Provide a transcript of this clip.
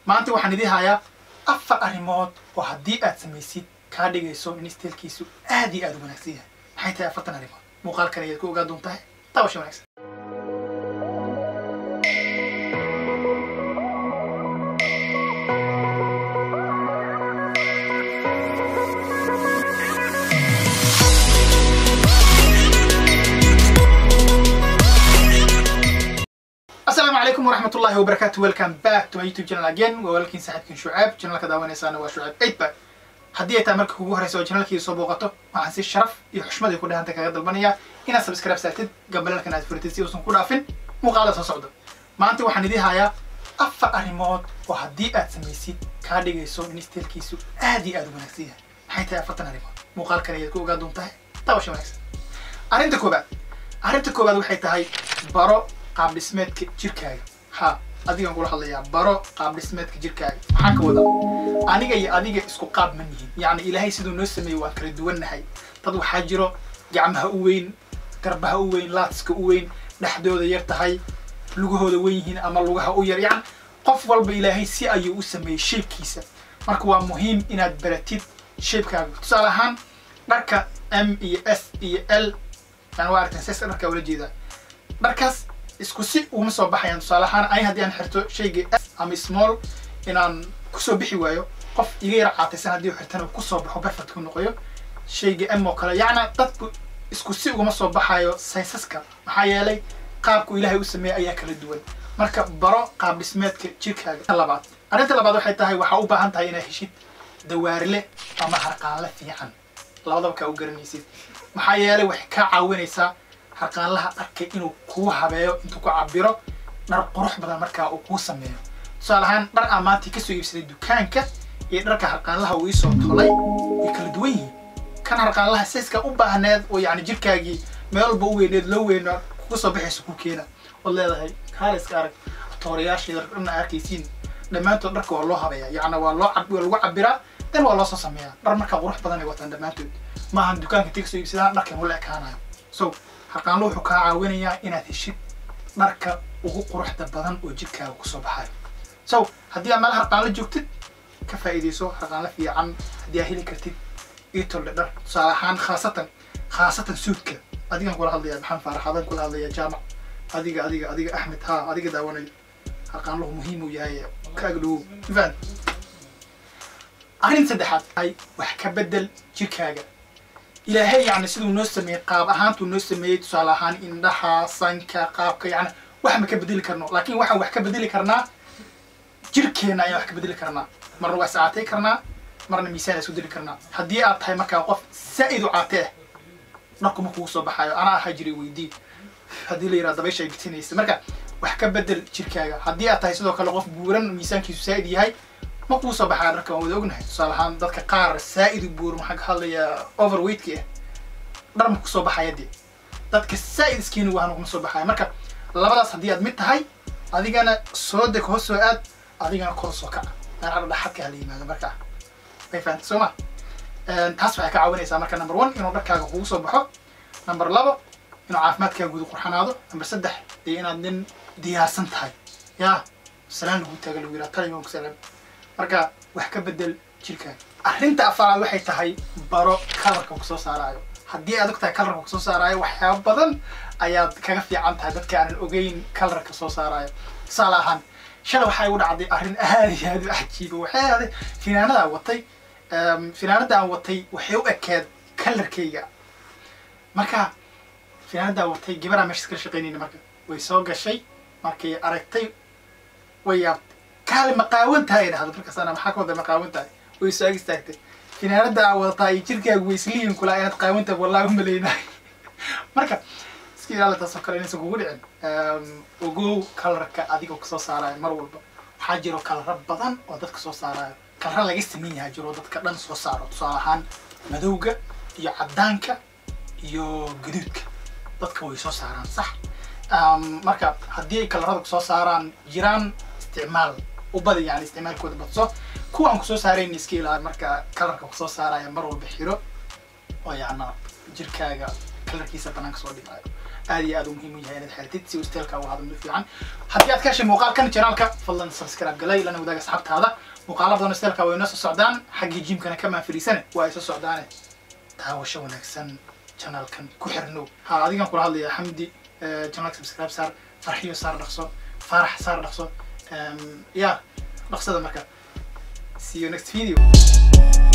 maanta waxaan idii hayaa afar arrimood oo haddii aad samaysid kaa dhigayso in isteelkiisu aad iyo aad u wanaagsan yahay maxay tahay afartan arrimood muuqaalkan ayaad ku ogaa doontahay daawasha wanaagsan asalaamu calaykum waraxmat ullahi wabarakatu welcome back to my youtube channel again waa walaalkiin saaxiibkiin shucaab channelka daawanaysaana waa shucaab eight back haddii ay tahay marka kugu horeysa oo channelkii soo booqato waxaan si sharaf iyo xushmad ay ku dhahanta kaga dalbanayaa inaad subscribe saartid gambalalkan aad furitid si uusan ku dhaafin muuqaalada soo socda maanta waxaan idii hayaa afar arrimood oo haddii aad samaysid kaa dhigayso in isteelkiisu aad iyo aad u wanaagsan yahay maxay tahay afartan arrimood muuqaalkan ayaad ku ogaa doontahay daawasha wanaagsan arrinta koobaad arrinta koobaad waxay tahay baro qaab dhismeedka jirkaaga ha adigan kula hadlayaa baro qaab dhismeedka jirkaaga maxaan ka wadaa aniga iyo adiga isku qaab ma nihin yacni ilaahay siduu noo sameeyey waan kala duwannahay dad waxaa jiro gacmaha u weyn garbaha u weyn laadska u weyn dhexdooda yar tahay lugahooda weyn yihiin ama lugaha u yar yacni qof walba ilaahay si ayuu u sameeyey shaybkiisa marka waa muhiim inaad baratid shaybkaaga tusaale ahaan dharka m iyo s iyo l yani waa aragteen seska dharkaa ula jeedaa dharkaas isku si uguma soo baxayaan tusaale ahaan ani haddii aan xirto shayga s ama small inaan kusoo bixi waayo qof iga yar caataysan haddii uu xirtana uu kusoo baxo perfect ku noqoyo shayga m oo kale yacna dadku isku si uguma soo baxayo saysaska maxaa yeelay qaabku ilaahay u sameeyey ayaa kala duwan marka baro qaab dhismeedka jirkaaga labaad arrinta labaad waxay tahay waxaa u baahan tahay inaad heshid dawaarile ama harqaanle fiican labadaba kaa u garanaysid maxaa yeelay waxay kaa caawinaysaa harqaanlaha dharka inuu kuu habeeyo intuu ku cabiro dhar qurux badan markaa uu kuu sameeyo tusaale ahaan dhar aan maanta kasoo iibsaday dukaanka iyo dharka harqaanlaha uu iisoo tolay way kala duwan yihiin kan harqaanlaha sayska u baahneed oo yacni jirkaagii meel walba u weyneed loo weyno kuga soo baxaysa ku keena ood leedahay kaaliska arag toorayaasheeda dharna arkaysiin dhammaantood dharka waa loo habeeyaa yacni waa loo waa lagu cabiraa dan waa loo soo sameeyaa dhar markaa qurux badan ay wataan dhammaantood maahan dukaanka intii kasoo iibsadaan dharkan ula ekaanayo so harqaanlo wuxuu kaa caawinayaa inaad heshid dharka ugu quruxda badan oo jirkaaga kusoo baxayo so haddii aad meel harqaanlo joogtid ka faa'iidayso harqaanlo fiican haddii aad heli kartid itolle dhar tusaale ahaan khaasatan khaasatan suudka adigan kula hadlaya maxaan faaraxadan kula hadlaya jaamac adiga adiga adiga axmed ha adiga daawanayo harqaanluhu muhiim uu yahay ka agdhowow mafaan arrin saddexaad ay wax ka bedel jirkaaga ilaahay yacni siduu noo sameeyey qaab ahaantuu noo sameeyey tusaale ahaan indhaha sanka qaabka yacni wax ma ka bedeli karno laakiin waxaan wax ka bedeli karnaa jirkeenna ayaan wax ka bedeli karnaa marna waa iscaatay karnaa marna miisaan isku diri karnaa haddii aad tahay markaa qof zaa'id u caatee dharkuma kugu soo baxaayo anaa ahaa jiray weydii haddii la yidhaha dabaysha ay bitinaysa marka wax ka bedel jirkaaga haddii aad tahay sidoo kale qof buuran miisaankiisu zaa'id yahay ma kuu soo baxaa dharka waan wada ognahay tusaale ahaan dadka qaar zaa'id u buuran waxaan ka hadlayaa overweightka ah dhar ma kusoo baxaya dee dadka zaa'id iskiini wahan kuma soo baxaya marka labadaas haddii aad mid tahay adigana soo deg hoos soo aad adigana kor soo kaca meelaha dhaxadka hala yimaado markaa way fahanta soo ma taas waxay ka caawinaysaa marka number one inuu dharkaaga kugu soo baxo number labo inuu caafimaadkaaga guda qurxanaado number saddex iyo inaad nin diyaarsan tahay yaa salaan lagu taaga lagu yidhaha taliman ku salaam marka wax ka bedel jirkaaga arrinta afaraad waxay tahay baro kalarka kusoo saaraayo haddii aad og tahay kalarka kusoo saaraayo waxyaaba badan ayaad kaga fiican tahay dadka aanan ogeyn kalarka soo saaraayo tusaale ahaan shalay waxaa igu dhacday arrin aad iyo aad u cajiiba waxay ahday finaanadaa watay finaanadaan watay waxay u ekeed kalarkayga marka finaanadaa watay gabaraa meesha iskala shaqaynayna marka way soo gashay markay aragtay way yaabtay kaale maqaawan tahay dhahdo markaas ana maxaa ka wada maqaawan tahay way soo ag istaagtay finaanada aa wadataa iyo jirkaagu way islihin kulaa inaad qaawan tahay wallahi umalaynahay marka iska ilaali taasoo kale inaysan kugu dhicin ogow kalarka adigoo kasoo saarayo mar walba waxaa jiro kalaro badan oo dadka soo saarayo kalaro laga sameyn yaha jiro dadka dhan soo saaro tusaale ahaan madowga iyo caddaanka iyo gaduudka dadka way soo saaraan sax marka haddii ay kalarada kusoo saaraan jiraan isticmaal u badan yani isticmaalkooda badso kuwa aan kusoo saarayn iska ilaali marka kalarka kusoo saaraya mar walba xiro oo yacna jirkaaga kalarkiisa banaanka soo dhigayo aad iyo aad u muhiim u yahay inaad xelatid si uu steelka uga hadlo fiican haddii aad ka heshay muuqaalkan janaalka fadlan subscribe galay lana wadaaga asxaabtaada muuqaala badan steelka way noo soo socdaan xaggii jimkana ka maanfariisane waa ay soo socdaane daawasho wanaagsan janaalkan ku xirnow ha adigan kula hadlaya xamdi janaalka subscribe saar farxiyo saar dhaqso farax saar dhaqso ya dhaqsada marka see you next video